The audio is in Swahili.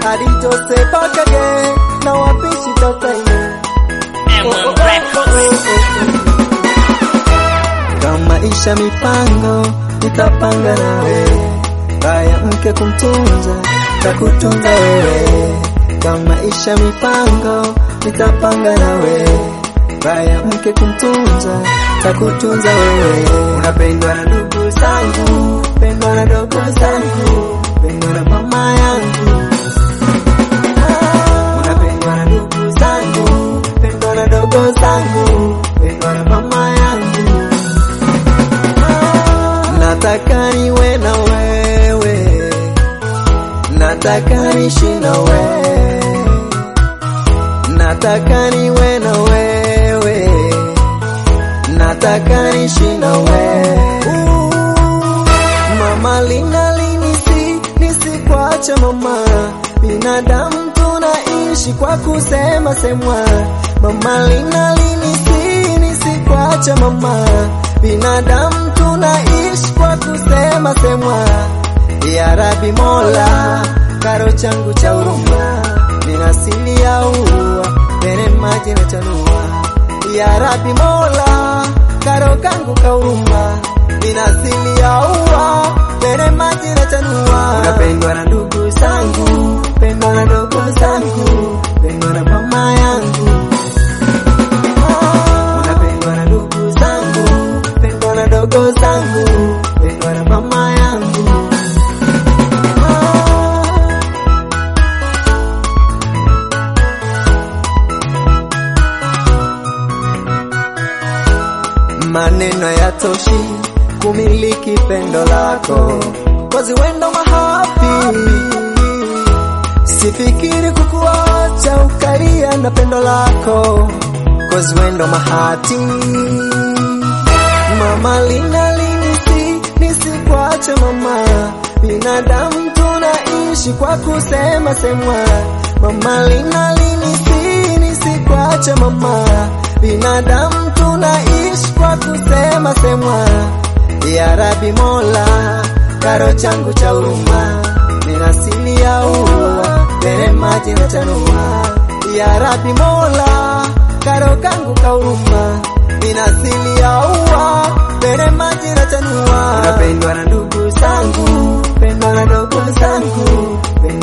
hadi Jose Bakage na wapishi Tataine. M1 Records. Kama isha mipango nitapanga nawe, baya mke kumtunza takutunza wewe. Kama isha mipango nitapanga nawe, baya mke kumtunza takutunza wewe. Unapendwa na ndugu zangu, pendwa na dogo zangu, pendwa na mama yangu. Ah, Unapendwa na ndugu zangu, pendwa na dogo zangu, pendwa na mama yangu. Nataka niwe na wewe, nataka nishi na wewe, nataka niwe na wewe, nataka nishi na wewe. Mama lina linisi nisikwache mama, binadamu tunaishi kwa kusema semwa. Mama lina linisi nisikwache mama, binadamu tunaishi kwa kusema semwa. Ya Rabi Mola, karo changu cha huruma, nina siri ya ua, tene maji na chanua. Ya Rabi Mola, karo kangu ka huruma, nina siri ya ua, tene maji na chanua. Unapendwa na ndugu zangu, pendwa na ndugu zangu, pendwa na mama yangu. Unapendwa na ndugu zangu, pendwa na dogo zangu, pendwa na mama yangu. Maneno yatoshi kumiliki pendo lako, kozi wendo mahapi Sifikiri kukuacha ukalia na pendo lako Cause wendo mahati Mama lina linisi nisikwache mama Binadamu tunaishi kwa kusema semwa Mama lina linisi nisikwache mama Binadamu tunaishi kwa kusema semwa Ya Rabi Mola karo changu cha huruma Nina siri ya ua Tene maji na chanua Ya Rabi Mola Karo kangu ka huruma Nina siri ya ua Tene maji na chanua Unapendwa na ndugu zangu Pendwa na dogo zangu Pendwa